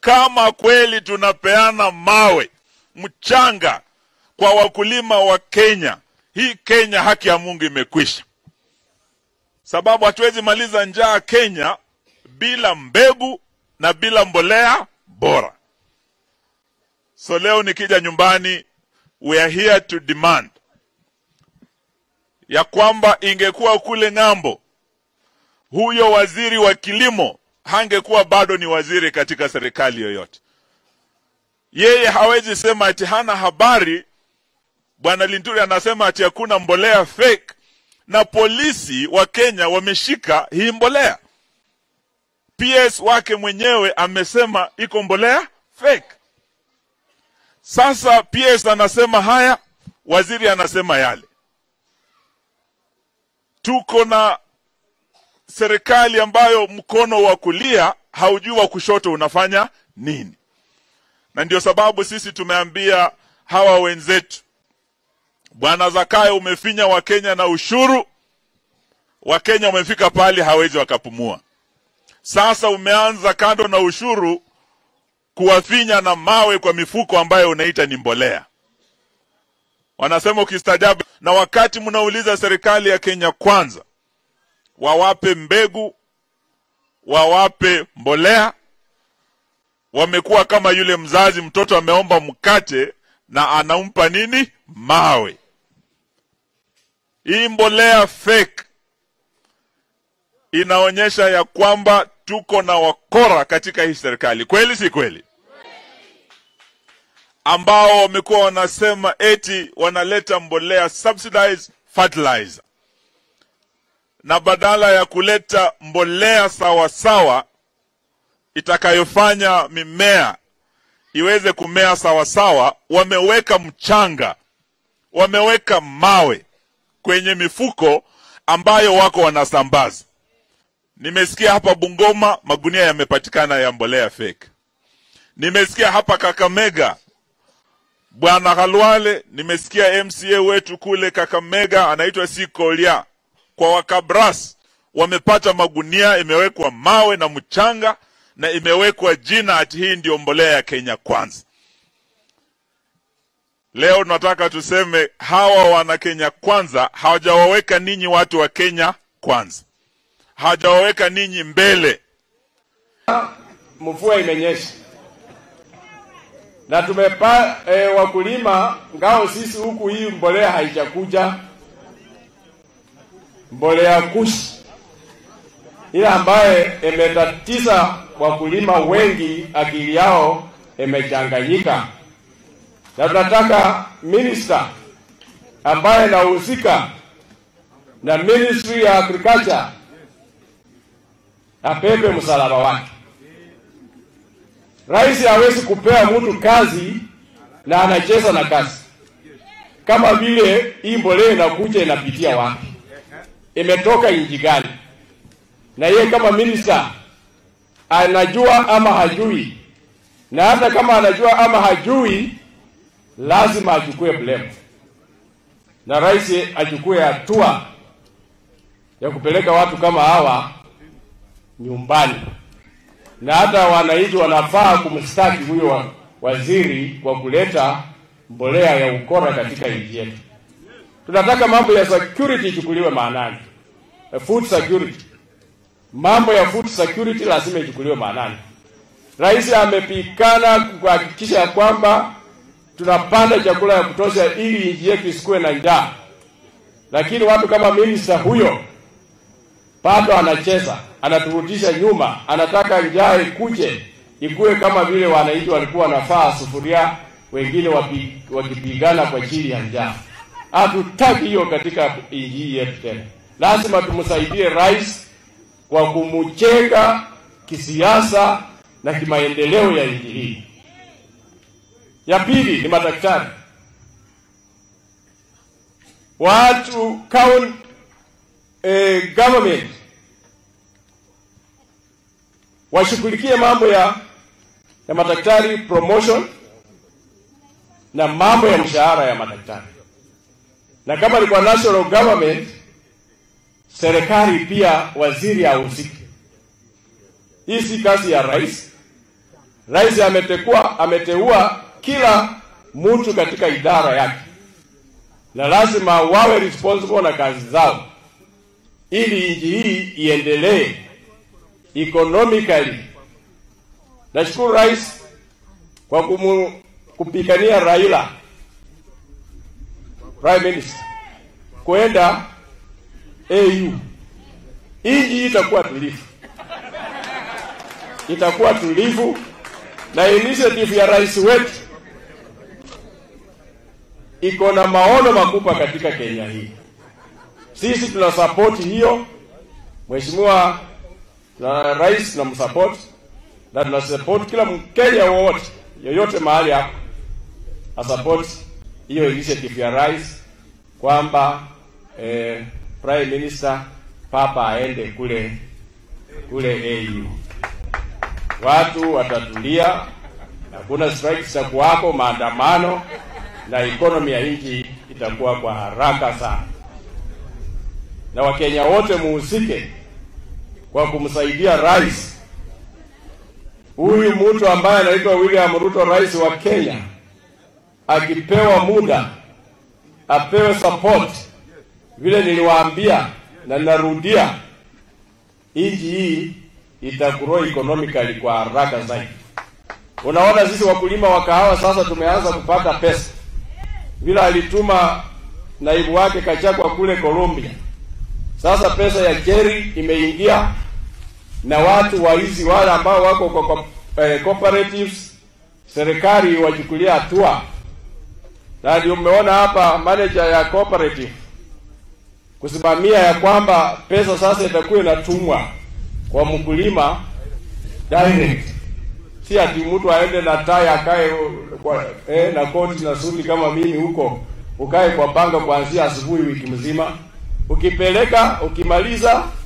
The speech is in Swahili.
kama kweli tunapeana mawe mchanga kwa wakulima wa Kenya, hii Kenya haki ya Mungu imekwisha, sababu hatuwezi maliza njaa Kenya bila mbegu na bila mbolea bora. So leo nikija nyumbani, we are here to demand ya kwamba ingekuwa kule ng'ambo, huyo waziri wa kilimo hangekuwa bado ni waziri katika serikali yoyote. Yeye hawezi sema ati hana habari. Bwana Linturi anasema ati hakuna mbolea fake, na polisi wa Kenya wameshika hii mbolea. PS wake mwenyewe amesema iko mbolea fake. Sasa PS anasema haya, waziri anasema yale. Tuko na serikali ambayo mkono wa kulia haujui wa kushoto unafanya nini, na ndio sababu sisi tumeambia hawa wenzetu, bwana Zakayo, umefinya Wakenya na ushuru. Wakenya wamefika pale hawezi wakapumua. Sasa umeanza kando na ushuru kuwafinya na mawe kwa mifuko ambayo unaita ni mbolea. Wanasema ukistajabu, na wakati mnauliza serikali ya Kenya kwanza wawape mbegu, wawape mbolea, wamekuwa kama yule mzazi, mtoto ameomba mkate na anampa nini? Mawe. Hii mbolea fake inaonyesha ya kwamba tuko na wakora katika hii serikali, kweli si kweli? Ambao wamekuwa wanasema eti wanaleta mbolea subsidized fertilizer, na badala ya kuleta mbolea sawa sawa itakayofanya mimea iweze kumea sawa sawa, wameweka mchanga, wameweka mawe kwenye mifuko ambayo wako wanasambaza. Nimesikia hapa Bungoma magunia yamepatikana ya mbolea fake. Nimesikia hapa Kakamega Bwana Khalwale, nimesikia MCA wetu kule Kakamega anaitwa Sikolia kwa Wakabras wamepata magunia imewekwa mawe na mchanga na imewekwa jina ati hii ndio mbolea ya Kenya Kwanza. Leo tunataka tuseme hawa wana Kenya Kwanza hawajawaweka ninyi watu wa Kenya Kwanza, hawajawaweka ninyi mbele. Mvua imenyesha na tumepa e, wakulima ngao sisi huku, hii mbolea haijakuja, mbolea kushi ile ambaye imetatiza wakulima wengi, akili yao imechanganyika, na tunataka minister ambaye anahusika na ministry ya agriculture apepe msalaba wake. Rais hawezi kupea mtu kazi na anacheza na kazi, kama vile hii mbolea inakuja inapitia wapi, imetoka nchi gani, na yeye kama minister anajua ama hajui, na hata kama anajua ama hajui, lazima achukue blame, na rais achukue hatua ya kupeleka watu kama hawa nyumbani na hata wananchi wanafaa kumstaki huyo waziri kwa kuleta mbolea ya ukora katika nchi yetu. Tunataka mambo ya security ichukuliwe maanani, food security. Mambo ya food security lazima ichukuliwe maanani. Rais amepikana kuhakikisha ya kwamba tunapanda chakula ya kutosha ili nchi yetu isikuwe na njaa, lakini watu kama minister huyo bado anacheza, anaturudisha nyuma, anataka njaa ikuje ikuwe kama vile wananchi walikuwa wanafaa sufuria, wengine wapi, wakipigana kwa ajili ya njaa. Hatutaki hiyo katika nchi yetu tena. Lazima tumsaidie rais kwa kumjenga kisiasa na kimaendeleo ya nchi hii. Ya pili ni madaktari, watu count eh, government washughulikie mambo ya ya madaktari promotion na mambo ya mshahara ya madaktari, na kama ni kwa national government, serikali pia waziri ahusike. Hii si kazi ya rais, Rais ametekua, ameteua kila mtu katika idara yake, na lazima wawe responsible na kazi zao, ili nchi hii iendelee economically. Nashukuru rais kwa kumu, kupigania Raila prime minister kwenda AU. Nchi itakuwa tulivu, itakuwa tulivu, na initiative ya rais wetu iko na maono makubwa katika Kenya hii. Sisi tuna support hiyo, mheshimiwa na rais tunamsupport na tuna support kila Mkenya wowote yoyote mahali hapo asupport hiyo initiative ya rais kwamba eh, prime minister papa aende kule kule AU. Watu watatulia, hakuna strike zitakuwako, maandamano na economy ya nchi itakuwa kwa haraka sana, na Wakenya wote muhusike kwa kumsaidia rais huyu mtu ambaye anaitwa William Ruto, rais wa Kenya, akipewa muda apewe support. Vile niliwaambia na ninarudia, nchi hii itagrow economically kwa haraka zaidi. Unaona, sisi wakulima wa kahawa sasa tumeanza kupata pesa, vile alituma naibu wake Kachagwa kule Colombia. Sasa pesa ya Jerry imeingia na watu waizi wale ambao wako kwa, kwa eh, cooperatives serikali wachukulia hatua, na ndio mmeona hapa manager ya cooperative kusimamia ya kwamba pesa sasa itakuwa inatumwa kwa mkulima direct, si ati mtu aende na tai akae kwa, eh, na koti na suti kama mimi huko ukae kwa banga kuanzia asubuhi wiki mzima, ukipeleka ukimaliza